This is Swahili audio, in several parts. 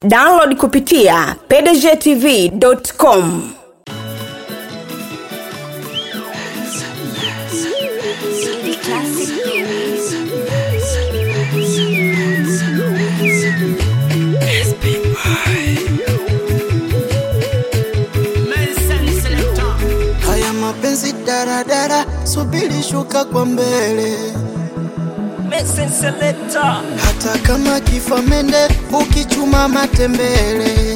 download kupitia pdgtv.com Haya mapenzi daradara, subiri shuka kwa mbele. Hata kama kifa mende, ukichuma matembele.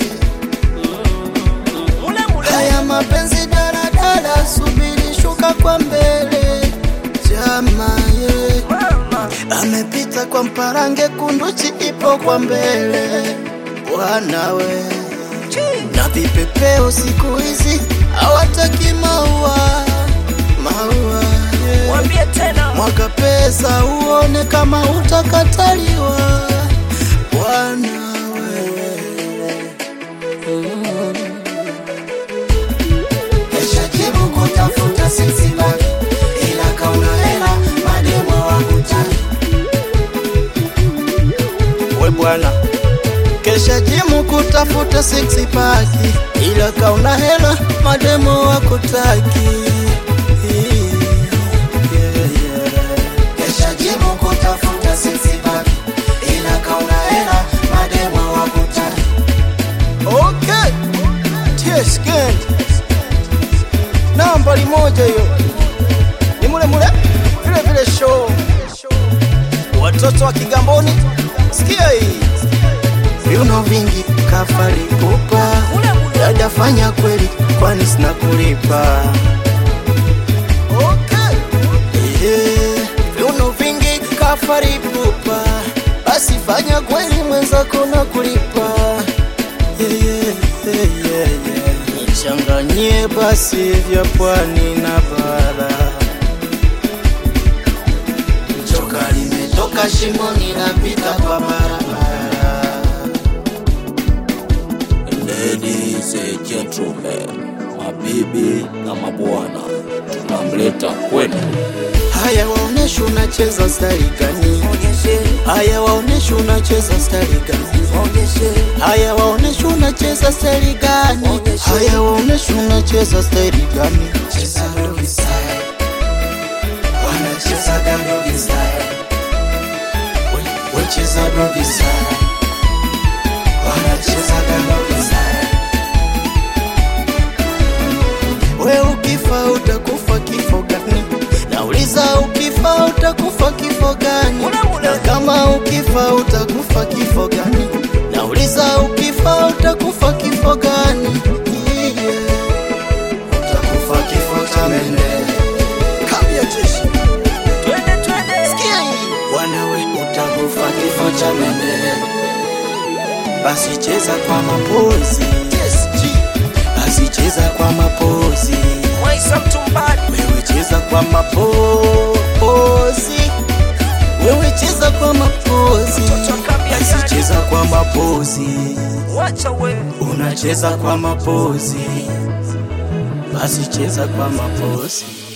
Haya mapenzi daradara, subiri shuka kwa mbele. Jama ye amepita kwa mparange, kunduchi ipo kwa mbele. Wanawe na vipepeo siku hizi hawataki maua maua yeah. Mwambie tena Mwaga pesa uone kama utakataliwa bwana wewe. Kesha jibu kutafuta sisi baki, ila kauna hela mademo wakutaki. We bwana kesha jimu kutafuta six pack, ila kauna hela mademo wakutaki. Yeah, yeah. Kesha jimu kutafuta six pack, ila kauna hela mademo wakutaki. Okay, yes, good. Nambari moja hiyo ni mule mule vile vile show watoto wa Kigamboni, sikia hii viuno vingi kafari pupa dada fanya kweli kwani sina kulipa okay. yeah. viuno vingi kafari pupa basi fanya kweli mwenzako na kulipa yeah, yeah, yeah, yeah, yeah. nichanganyie basi vya pwani na bara Joka limetoka shimoni napita kwa barabara. Ladies and gentlemen, mabibi na mabwana, tunamleta kwenu Haya waonesha unacheza stari gani? Haya waonesha unacheza stari gani? Haya waonesha unacheza stari gani? Haya waonesha unacheza stari gani? Cheza doggy style. Wanacheza doggy style. We- we cheza doggy style. Wanacheza doggy style. We ukifa utakufa kifo gani? Nauliza ukifa utakufa kifo gani? Na kama ukifa utakufa kifo gani? Nauliza ukifa utakufa kifo gani? Yeah. Utakufa kifo cha mende. Kambia jeshi. twende twende Sikia hii. Wanawe utakufa kifo cha mende. Basi cheza kwa mapozi. Yes, G. Basi cheza kwa mapozi. Mwaisa mtumbani Wewe cheza kwa mapozi, wewe cheza kwa mapozi, Mtoto akambia basi gani? cheza kwa mapozi, wacha we unacheza kwa mapozi, basi cheza kwa mapozi.